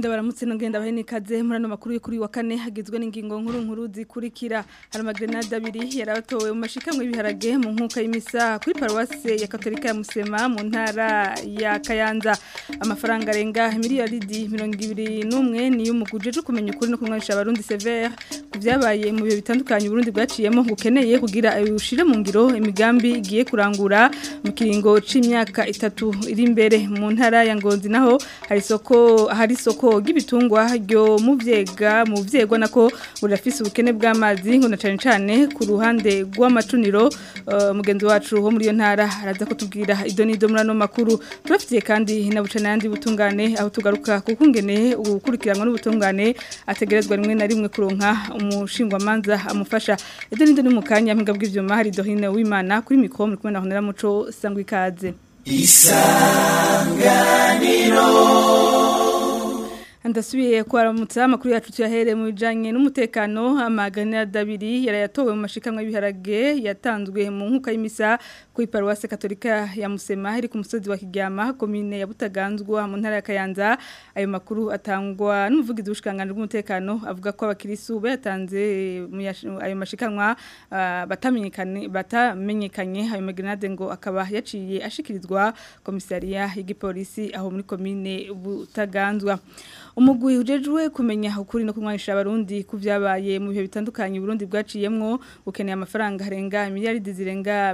ndabaramutse nongenda bahe nikaze muri ano makuru yo kuri wa kane hagizwe n'ingingo nkuru nkuru zikurikira hari amagrenade abiri yarabatowe mu mashikamwe y'ibiharage mu nkuka y'imisa kuri paruwase ya katolika ya musema mu ntara ya kayanza amafaranga arenga miliyaridi mirongo ibiri n'umwe niyo umuguje cyo kumenya ukuri no kumwanisha abarundi severe ku byabaye mu bihe bitandukanye uburundi bwaciyemo bukeneye kugira ushire mu ngiro imigambi igiye kurangura mu kiringo c'imyaka itatu iri imbere mu ntara ya ngozi naho hari isoko hari isoko ry'ibitungwa ryo mu vyega mu vyegwa nako burafise ubukene bw'amazi ngo na cane cane ku ruhande rw'amacuniro uh, mugenzi wacu wo muri yo ntara araza kutubwira idonido muri ano makuru turafitiye kandi na bucana yandi butungane aho tugaruka kuko ngene ukurikiranwa n'ubutungane ategerezwa rimwe na rimwe kuronka umushingwamanza amufasha idonido ni mu kanya mpinga bw'ivyuma hari dohine w'Imana kuri mikro muri kumwe na Honera Muco sangwa ikaze isanganiro Andasubiye kwaramutsa amakuru yacu tuyahere mu bijanye n'umutekano amagana dabiri yarayatowe mu mashikamwe y'ibiharage yatanzwe mu nkuka y'imisa ku iparuwase katolika ya Musema iri ku musozi wa Kiryama komine ya Butaganzwa mu ntara ya Kayanza ayo makuru atangwa n'umuvugizi w'ushikanganje bw'umutekano avuga ko abakirisu bayatanze ayo mashikamwa uh, batamenyekanye batamenyekanye ayo magenade ngo akaba yaciye ashikirizwa komisariya y'igipolisi aho muri komine Butaganzwa umugwi ujejwe kumenya ukuri no kumwanisha abarundi ku byabaye mu bihe bitandukanye Burundi bwaciyemwo ukeneye amafaranga arenga miliyaridi zirenga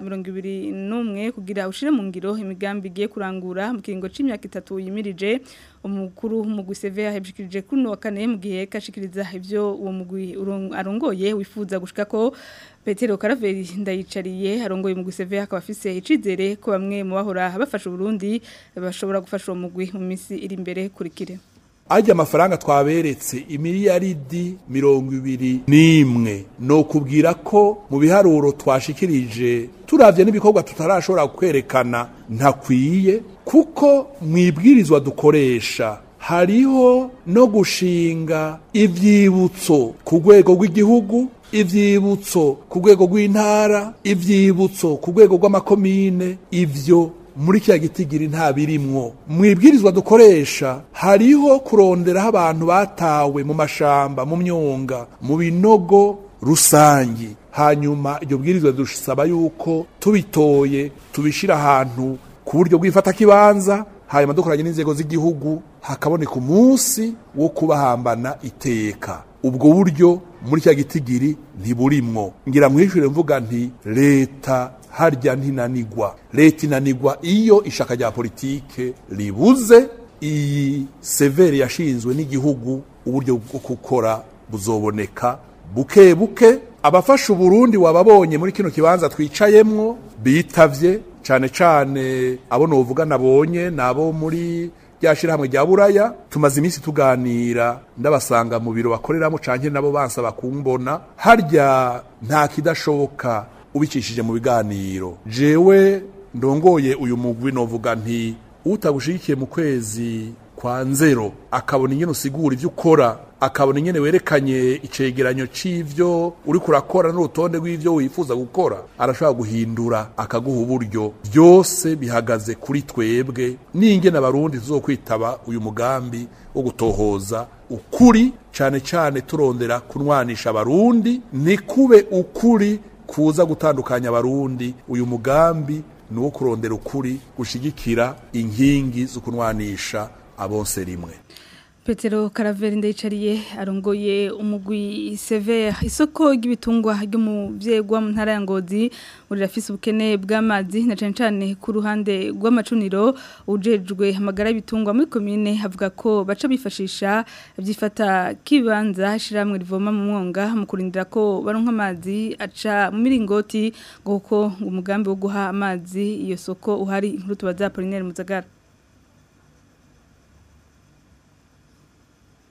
21 kugira ushire mu ngiro imigambi igiye kurangura mu kiringo c'imyaka itatu yimirije umukuru umugwi CV yahebshikirije kuno wa kane mu gihe kashikiriza ivyo uwo mugwi arongoye wifuza gushika ko Petero Karaveri ndayicariye arongoye mu guseve akaba afise icizere ko bamwe mu bahora bafasha Burundi bashobora gufasha uwo mugwi mu misi iri imbere kurikire ajya amafaranga twaberetse imiliyaridi mirongo ibiri n'imwe no kubwira ko mu biharuro twashikirije turavye n'ibikorwa tutarashobora kwerekana ntakwiye kuko mwibwirizwa dukoresha hariho no gushinga ivyibutso ku rwego rw'igihugu ivyibutso ku rwego rw'intara ivyibutso ku rwego rw'amakomine ivyo muri kya gitigiri nta birimwo mwibwirizwa dukoresha hariho kuronderaho abantu batawe mu mashamba mu myonga mu binogo rusangi hanyuma iryo bwirizwa dusaba yuko tubitoye tubishira ahantu ku buryo bw'ifata kibanza hanyuma dukoranye n'inzego z'igihugu hakaboneka umunsi wo kubahambana iteka ubwo buryo muri cya gitigiri ntiburimwo ngira mwishure mvuga nti leta harya ntinanigwa leta inanigwa iyo ishaka rya politike ribuze iyi severe yashinzwe n'igihugu uburyo bwo gukora buzoboneka buke buke abafasha uburundi wababonye muri kino kibanza twicayemwo bitavye cane cane abo novuga nabonye nabo muri ryashirahamwe rya buraya tumaze iminsi tuganira ndabasanga mu biro bakoreramo canke nabo bansaba kumbona harya nta kidashoboka ubicishije mu biganiro jewe ndongoye uyu mugwi novuga nti utagushigikiye mu kwezi kwa nzero akabona ingene usigura ivyo ukora akabona ingene werekanye icegeranyo c'ivyo uri kurakora n'urutonde rw'ivyo wifuza gukora arashobora guhindura akaguha uburyo byose bihagaze kuri twebwe n'ingene abarundi tuzokwitaba uyu mugambi wo gutohoza ukuri cane cane turondera kunwanisha abarundi nikube ukuri kuza gutandukanya abarundi uyu mugambi ni uwo kurondera ukuri gushigikira inkingi zo kunwanisha abose rimwe Petero Karaveri ndayicariye arongoye umugwi Sever isoko ry'ibitungwa ryo mu vyegwa mu ntara ya Ngozi urafise ubukene bw'amazi na cane cane ku ruhande rw'amacuniro ujejwe amagara y'ibitungwa muri commune havuga ko baca bifashisha byifata kibanza shiramwe rivoma mu mwonga mu kurindira ko baronka amazi aca mu miringoti ngo umugambi wo guha amazi iyo soko uhari inkuru tubaza Apollinaire Muzagara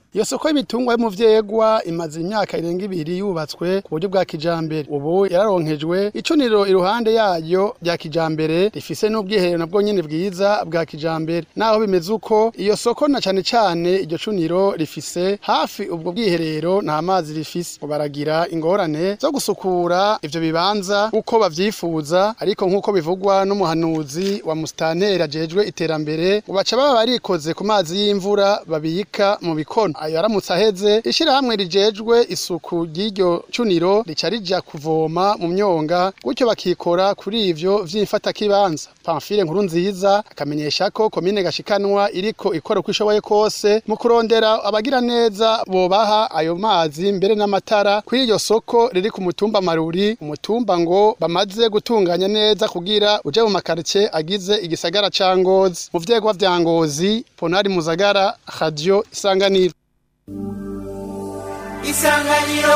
iyo soko y'ibitungwa yo mu vyegwa imaze imyaka irenga ibiri yubatswe ku buryo bwa kijambere ubu yararonkejwe icuniro iruhande yayo rya kijambere rifise n'ubwiherero nabwo nyene bwiza bwa kijambere naho bimeze uko iyo soko na cane cane iryo cuniro rifise hafi ubwo bwiherero nta mazi rifise baragira ingorane zo gusukura ivyo bibanza uko bavyifuza ariko nk'uko bivugwa n'umuhanuzi wa musitanteri ajejwe iterambere ubaca baba barikoze ku mazi y'imvura babika mu bikono ayo aramutse aheze ishirahamwe rijejwe isuku ry'iryo cuniro rica rija kuvoma mu myonga gutyo bakikora kuri ivyo vy'imfatakibanza pamfile nkuru nziza akamenyesha ko komine gashikanwa iriko ikora uko ishoboye kose mu kurondera abagira neza bobaha ayo mazi mbere n'amatara kuri iryo soko riri ku mutumba maruri umutumba ngo bamaze gutunganya neza kugira uje mu makarice agize igisagara ca ngozi mu vyegwa vya ngozi ponari muzagara radio isanganiro isanganiro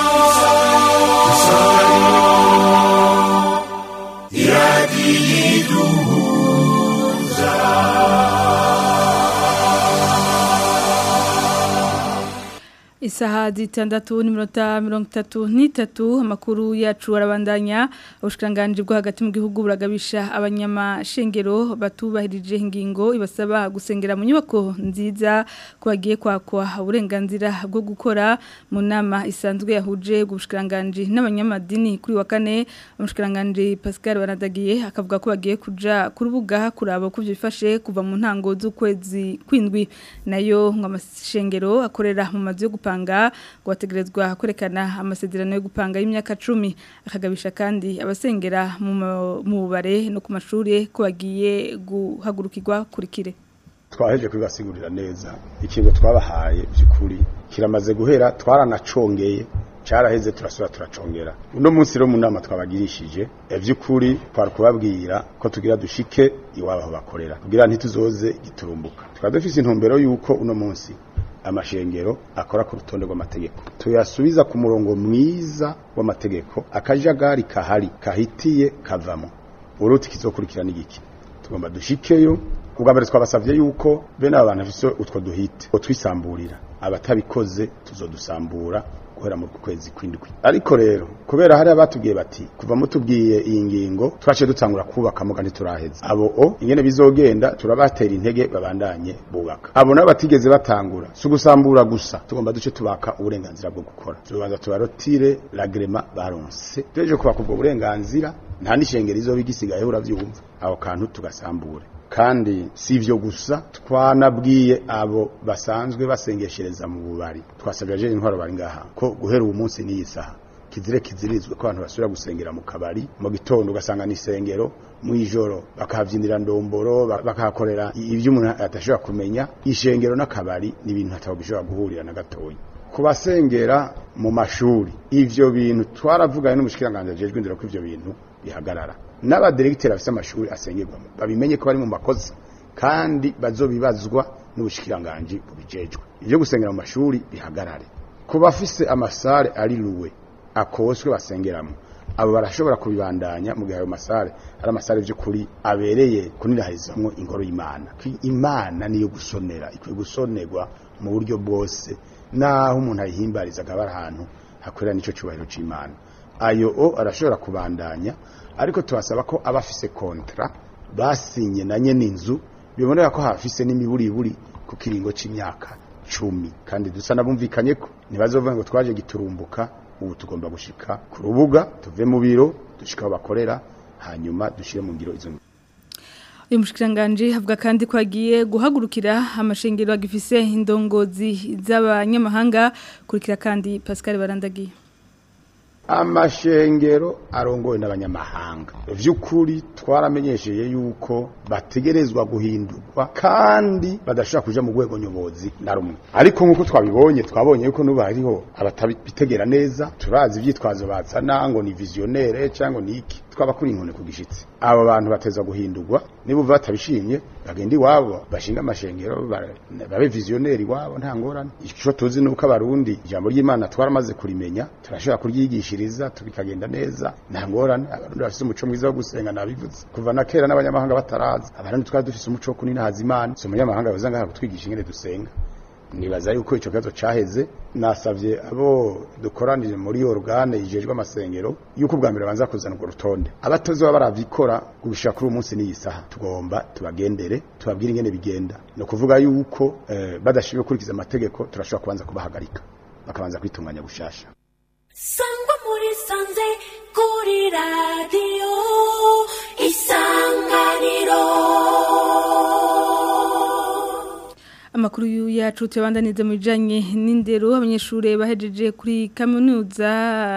Isaha zitandatu n'iminota mirongo itatu n'itatu amakuru yacu arabandanya ubushikiranganji bwo hagati mu gihugu buragabisha abanyamashengero batubahirije ingingo ibasaba gusengera mu nyubako nziza ko bagiye kwakwa uburenganzira bwo gukora mu nama isanzwe yahuje ubushikiranganji n'abanyamadini kuri wa kane umushikiranganji Pascal Banadagiye akavuga ko bagiye kuja ku rubuga kuraba ko byifashe kuva mu ntango z'ukwezi kwindwi nayo ngo amashengero akorera mu mazu yo gupanga gupanga ngo bategerezwa kwerekana amasezerano yo gupanga y'imyaka 10 akagabisha kandi abasengera mu bubare no ku mashuri ko bagiye guhagurukirwa kurikire twaheje kubibasigurira neza ikintu twabahaye by'ukuri kiramaze guhera twaranacongeye caraheze turasura turacongera uno munsi rero mu nama twabagirishije by'ukuri twari kubabwira ko tugira dushike iwabo aho bakorera kugira ntituzoze giturumbuka twari dufise intumbero y'uko uno munsi amashengero akora ku rutonde rw'amategeko tuyasubiza ku murongo mwiza w'amategeko akajagari kahari kahitiye kavamo uruti kizokurikira n'igiki tugomba dushikeyo ubwa mbere twabasavye yuko bene aba bantu bafise utwo duhite ngo twisamburira abatabikoze tuzodusambura guhera mu kwezi kwindwi ariko rero kubera hari abatubwiye bati kuva mutubwiye iyi ngingo twaciye dutangura kubaka muga ntituraheza abo o ingene bizogenda turabatera intege babandanye bubaka abo nabo batigeze batangura si ugusambura gusa tugomba duce tubaka uburenganzira bwo gukora tubanza tubarotire lagrema baronse tureje kubaka ubwo burenganzira nta n'ishengero izoba igisigaye uravyumva aho kantu tugasambure kandi si ivyo gusa twanabwiye abo basanzwe basengeshereza mu bubari twasabye aje intwaro bari ngaha ko guhera uwo munsi n'iyi saha kizire kizirizwe ko abantu basubira gusengera mu kabari mu gitondo ugasanga ni isengero mu ijoro bakahabyinira ndomboro bakahakorera ibyo umuntu atashobora kumenya ishengero n'akabari ni ibintu hataba bishobora guhurira na gatoya ku basengera mu mashuri ivyo bintu twaravuganye n'umushikiranganji ajejwe indero ko ivyo bintu bihagarara n'abaderegiteri bafite amashuri asengerwamo babimenye ko bari mu makosa kandi bazobibazwa n'ubushikiranganji bubijejwe ibyo gusengera mu mashuri bihagarare ku bafise amasare ari luwe akoswe basengeramo abo barashobora kubibandanya mu gihe ayo masare ari amasare by'ukuri abereye kunirahirizamwo ingoro y'imana imana niyo gusonera ikwiye gusonerwa mu buryo bwose naho umuntu ayihimbariza akaba ari ahantu hakorera n'icyo cyubahiro cy'imana ayo o arashobora kubandanya ariko tubasaba ko abafise kontra basinye na nyene inzu bibonera ko hafise n'imiburiburi ku kiringo c'imyaka cumi kandi dusa nabumvikanye ko ntibazovuga ngo twaje giturumbuka ubu tugomba gushika ku rubuga tuve mu biro dushika aho bakorera hanyuma dushire mu ngiro izo uyu mushikiranganji avuga kandi ko agiye guhagurukira amashengero agifise indongozi z'abanyamahanga kurikira kandi Pascal Barandagiye amashengero arongowe n'abanyamahanga vy'ukuri twaramenyesheye yuko bategerezwa guhindurwa kandi badashobora kuja mu rwego nyobozi na rumwe ariko nk'uko twabibonye twabonye yuko nuba hariho abatabitegera neza turazi ivyitwazo bazana ngo ni visionnaire cyangwa ni iki twabakuri inkone ku gishitsi abo bantu bateza guhindurwa niba batabishimye bagenda iwabo bashinga amashengero babe visionnaire iwabo nta ngorane ico tuzi nuko abarundi ijambo ry'Imana twaramaze kurimenya turashobora kuryigishiriza tubikagenda neza nta ngorane abarundi bafise umuco mwiza wo gusenga nabivuze kuva na kera n'abanyamahanga bataraza abarundi twari dufise umuco wo kuninahaza Imana so umunyamahanga yoza ngaha kutwigisha ingene dusenga nibaza yuko ico kibazo caheze nasavye abo dukoranije muri organe ijejwe amasengero yuko ubwa mbere banza kuzana urwo rutonde abatozi baba baravikora gushika kuri uyu munsi n'iyi saha tugomba tubagendere tubabwire ingene bigenda ni ukuvuga yuko eh, badashimye gukurikiza amategeko turashobora kubanza kubahagarika bakabanza kwitunganya gushasha sangwa muri sanze kuri radiyo isanganiro Amakuru yacu tuyabandanize mu bijanye n'indero abanyeshure bahejeje kuri kaminuza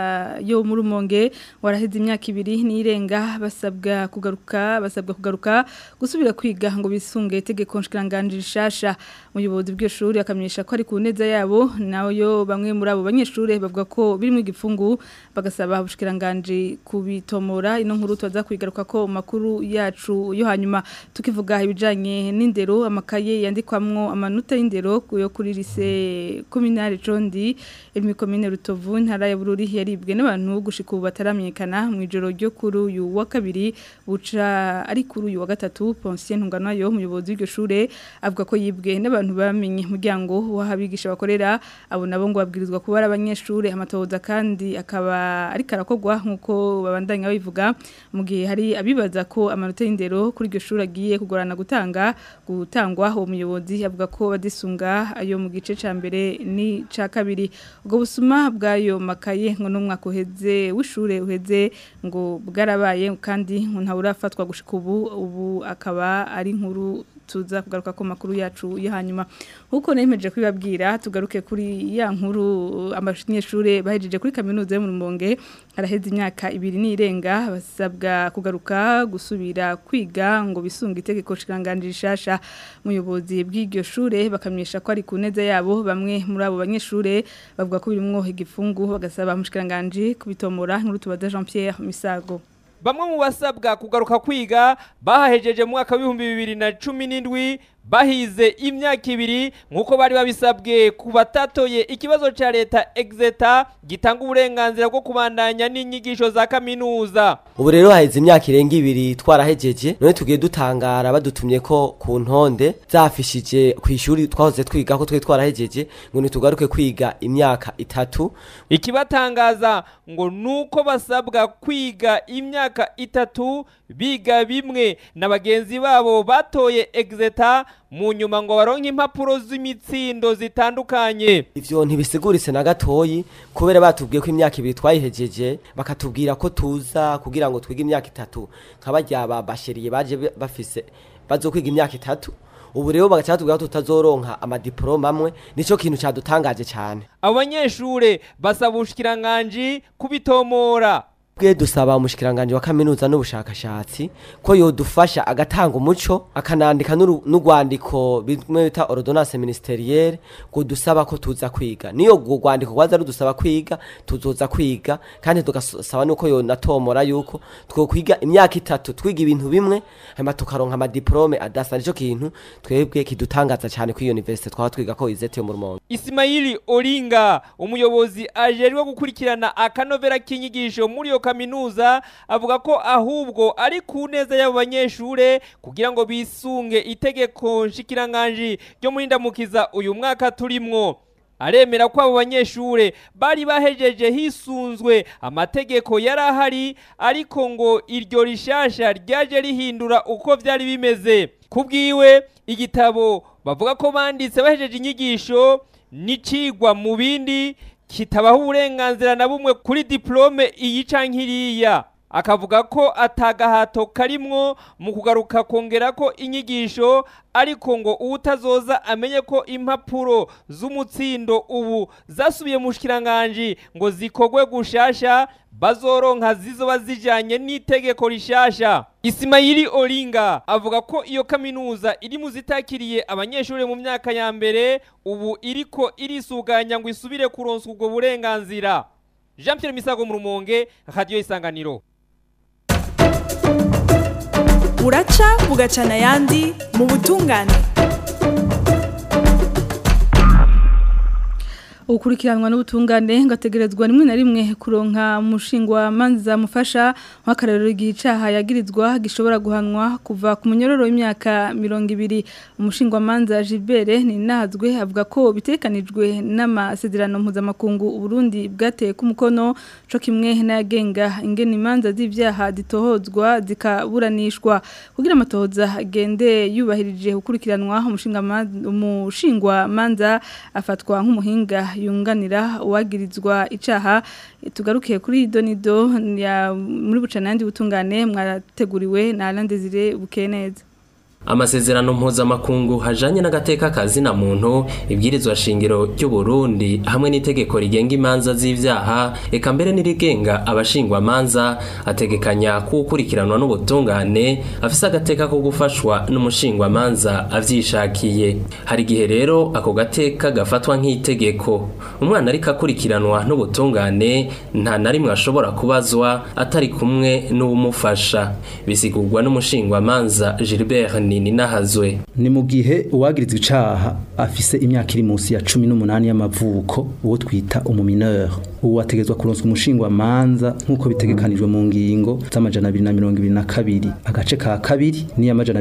yo muri Rumonge waraheze imyaka ibiri nirenga basabwa kugaruka basabwa kugaruka gusubira kwiga ngo bisunge itegeko nshikiranganje rishasha umuyobozi bw'iyo shuri akamenyesha ko ari ku neza yabo nayo bamwe muri abo banyeshure bavuga ko birimo igifungu bagasaba ubushikiranganje kubitomora ino nkuru tuza kwigaruka ko mu makuru yacu yo hanyuma tukivuga ibijanye n'indero amakaye yandikwamwo amanota y'indero yo kuri lise communale Condi iri komine Rutovu ntara ya Bururi yaribwe n'abantu gushika ubu bataramenyekana mu ijoro ryo kuri uyu wa kabiri buca ari kuri uyu wa gatatu Poncien Ntunganayo umuyobozi w'iryo shure avuga ko yibwe n'abantu bamenye umuryango w'ahabigisha bakorera abo nabo ngo babwirizwa kuba ari abanyeshure amatohoza kandi akaba ari karakogwa nkuko babandanya babivuga mu gihe hari abibaza ko amanota y'indero kuri iryo shure agiye kugorana gutanga gutangwa uwo muyobozi avuga ko badisunga ayo mu gice ca mbere ni ca kabiri ubwo busuma bw'ayo makaye ngo n'umwaka uheze w'ishure uheze ngo bwarabaye kandi ngo ntawurafatwa gushika ubu ubu akaba ari inkuru tuza kugaruka ko makuru yacu yo hanyuma nkuko nemeje kwibabwira tugaruke kuri ya nkuru abanyeshure bahejeje kuri kaminuza yo mu Rumonge araheze imyaka ibiri nirenga basabwa kugaruka gusubira kwiga ngo bisunga itegeko shikanganje rishasha muyobozi bw'iryo shure bakamenyesha ko ari ku neza yabo bamwe muri abo banyeshure bavuga ko birimwo igifungu bagasaba mushikanganje kubitomora nkuru tubaza Jean Pierre Misago bamwe mu basabwa kugaruka kwiga bahahejeje mu mwaka w'ibihumbi bibiri na cumi n'indwi bahize imyaka ibiri nk'uko bari babisabwe ku batatoye ikibazo cya leta exeta gitanga uburenganzira bwo kubandanya n'inyigisho za kaminuza ubu rero haheze imyaka irenga ibiri twarahejeje none tugiye dutangara badutumye ko ku ntonde zafishije ku ishuri twahoze twiga ko twari twarahejeje ngo ntitugaruke kwiga imyaka itatu ikibatangaza ngo nuko basabwa kwiga imyaka itatu biga bimwe na bagenzi babo batoye exeta mu nyuma ngo baronke impapuro z'imitsindo zitandukanye ivyo ntibisiguritse na gatoyi kubera batubwiye ko imyaka ibiri twayihejeje bakatubwira ko tuza kugira ngo twige imyaka itatu nk'abarya babasheriye baje bafise bazokwiga imyaka itatu ubu rero bagaca batubwira ko tutazoronka amadiploma amwe nico kintu cadutangaje cyane abo banyeshure basaba ubushikiranganji kubitomora bwe dusaba umushikiranganje wa kaminuza n'ubushakashatsi ko yodufasha agatanga umuco akanandika n'urwandiko bimwe bita ordonnance ministerielle ngo dusaba ko tuza kwiga niyo urwo rwandiko rwaza rudusaba kwiga tuzoza kwiga kandi tugasaba nuko yonatomora yuko twokwiga imyaka itatu twiga ibintu bimwe hanyuma tukaronka amadiplome adasa nico kintu twebwe kidutangaza cyane kuri university twaba twiga ko izete yo mu Rumonge Ismaili Olinga umuyobozi ajerijwe gukurikirana akanovera k'inyigisho muri yo kaminuza avuga ko ahubwo ari ku neza y'abo banyeshure kugira ngo bisunge itegeko nshikiranganji ryo muri ndamukiza uyu mwaka turimwo aremera ko abo banyeshure bari bahejeje hisunzwe amategeko yari ahari ariko ngo iryo rishasha ryaje rihindura uko vyari bimeze kubwiwe igitabo bavuga ko banditse bahejeje inyigisho n'icigwa mu bindi kitabaho uburenganzira na bumwe kuri diplome iyi canke iriya akavuga ko atagahato karimwo mu kugaruka kongera ko inyigisho ariko ngo uwutazoza amenye ko impapuro z'umutsindo ubu zasubiye mu shikiranganji ngo zikogwe gushasha bazoronka zizoba zijanye n'itegeko rishasha Isimayili Olinga avuga ko iyo kaminuza iri mu zitakiriye abanyeshuri mu myaka ya mbere ubu iriko irisuganya ngo isubire kuronswa ubwo burenganzira Jean Pierre Misago mu Rumonge Radio Isanganiro buraca bugacana ayandi mu butungane ukurikiranwa n'ubutungane ngategerezwa rimwe na rimwe kuronka umushingwa manza mufasha nk'akarero gicaha yagirizwa gishobora guhanwa kuva ku munyororo w'imyaka 200 umushingwa manza Gilbert ni nazwe avuga ko bitekanijwe n'amasezerano mpuzamakungu Burundi bwateye ku mukono co kimwe n'ayagenga ingene imanza z'ivyaha zitohozwa zikaburanishwa kugira amatohoza agende yubahirije ukurikiranwa umushinga umushingwa manza afatwa nk'umuhinga yunganira uwagirizwa icaha tugarukiye kuri donido ya muri bucanandi butungane mwateguriwe na Alain Desire Bukeneza amasezerano mpuzamakungu hajanye n'agateka kazina muntu ibwirizwa shingiro ry'u Burundi hamwe n'itegeko rigenga imanza z'ivyaha eka mbere n'irigenga abashingwa manza ategekanya kukurikiranwa n'ubutungane afise agateka ko gufashwa n'umushingwa manza avyishakiye hari igihe rero ako gateka gafatwa nk'itegeko umwana ariko akurikiranwa n'ubutungane nta na rimwe ashobora kubazwa atari kumwe n'uwumufasha bisigurwa n'umushingwa manza Gilbert nini nahazwe ni mu gihe uwagirizwa icaha afise imyaka iri munsi ya 18 y'amavuko uwo twita umumineur uwo ategezwa kuronswa umushingwa manza nkuko bitegekanijwe mu ngingo z'amajana 222 agace ka kabiri ni amajana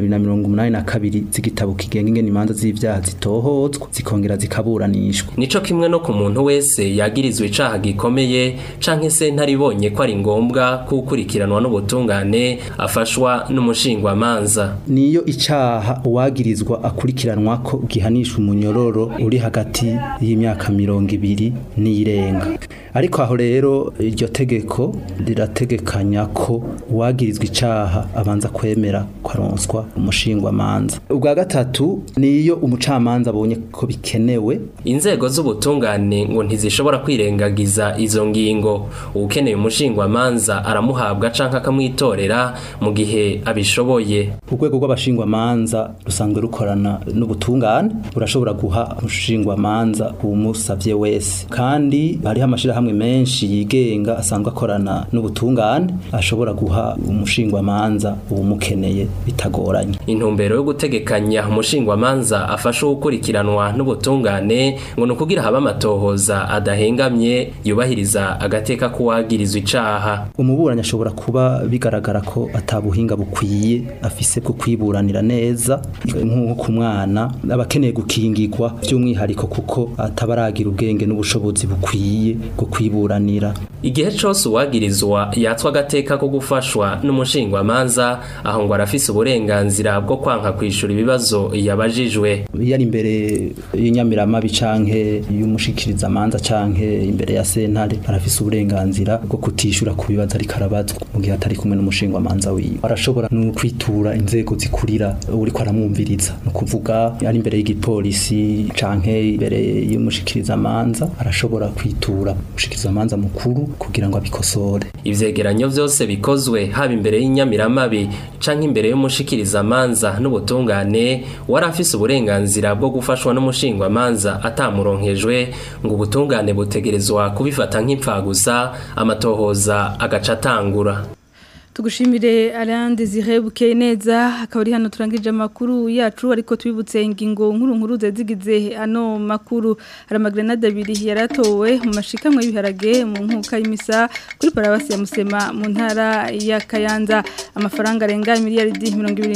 282 z'igitabo kigenga ingene imanza z'ivyaha zitohozwa zikongera zikaburanishwa nico kimwe no ku muntu wese yagirizwa icaha gikomeye canke se ntaribonye ko ari ngombwa kukurikiranwa n'ubutungane afashwa n'umushingwa manza niyo icaha uwagirizwa akurikiranwa ko gihanishwa umunyororo uri hagati y'imyaka mirongo ibiri n'irenga ariko aho rero iryo tegeko rirategekanya ko uwagirizwa icaha abanza kwemera kwaronswa umushingwa manza ubwa gatatu niyo umucamanza abonye ko bikenewe inzego z'ubutungane ngo ntizishobora kwirengagiza izo ngingo ukeneye umushingwa manza aramuhabwa canke akamwitorera mu gihe abishoboye urwego rw'abashingwa manza rusanzwe rukorana n'ubutungane burashobora guha umushingwa manza umusavye wese kandi hariho amashirahamwe menshi yigenga asanzwe akorana n'ubutungane ashobora guha umushingwa manza uwumukeneye bitagoranye intumbero yo gutegekanya umushingwa manza afasha gukurikiranwa n'ubutungane ngo ni ukugira haba amatohoza adahengamye yubahiriza agateka k'uwagirizwa icaha umuburanyi ashobora kuba bigaragara ko atabuhinga bukwiye afise bwo kwiburanira neza nk'uko ku mwana aba akeneye gukingirwa by'umwihariko kuko atabaragira ubwenge n'ubushobozi bukwiye bwo kwiburanira igihe cose uwagirizwa yatswa agateka ko gufashwa n'umushingwa manza aho ngo arafise uburenganzira bwo kwanka kwishura ibibazo yabajijwe iyo ari imbere y'inyamiramabi canke y'umushikiriza manza canke imbere ya sentare arafise uburenganzira bwo kutishura ku bibazo ariko arabazwa mu gihe atari kumwe n'umushingwa manza wiwe arashobora no kwitura inzego zikurira uriko aramwumviriza no kuvuga ari imbere y'igipolisi canke imbere y'umushikiriza manza arashobora kwitura umushikiriza manza mukuru kugira ngo abikosore ivyegeranyo vyose bikozwe haba imbere y'inyamiramabi canke imbere y'umushikiriza manza n'ubutungane wari afise uburenganzira bwo gufashwa n'umushingwa manza atamuronkejwe ngo ubutungane butegerezwa kubifata nk'impfagusa amatohoza agaca atangura tugushimire Alain Desire Bukeneza akaba ari hano turangije amakuru yacu ariko twibutse ingingo nkuru nkuru zigize ano makuru hari amagrenade abiri yaratowe mu mashikamwe y'ibiharage mu nkuka y'imisa kuri parawasi ya Musema mu ntara ya Kayanza amafaranga arenga miliyaridi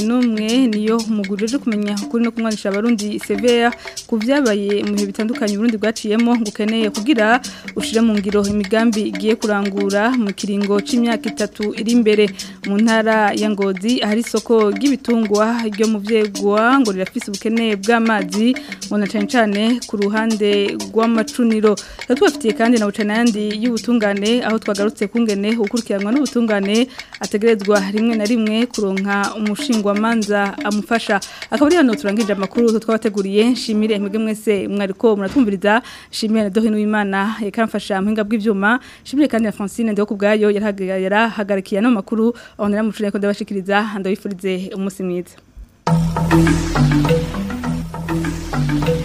21 niyo umugurije kumenya kuri no kumwanisha abarundi severe ku vyabaye mu bihe bitandukanye Burundi bwaciyemo ngukeneye kugira ushire mu ngiro imigambi igiye kurangura mu kiringo c'imyaka itatu iri imbere mu ntara ya ngozi ahari isoko ry'ibitungwa ryo mu vyegwa ngo rirafise ubukene bw'amazi ngo na cane cane ku ruhande rw'amacuniro tubafitiye kandi na bucana yandi y'ubutungane aho twagarutse kungene ukurikiranwa n'ubutungane ategerezwa rimwe na rimwe kuronka umushingwa manza amufasha akaba ari hano turangije amakuru twabateguriye shimire mwebwe mwese mwariko muratwumviriza shimire na Dohino Imana yakamfasha muhinga bw'ivyuma shimire kandi na Francine Ndeko kubgayo yarahagarikiye no makuru makuru onera mucune ko ndabashikiriza ndabifurize umunsi mwiza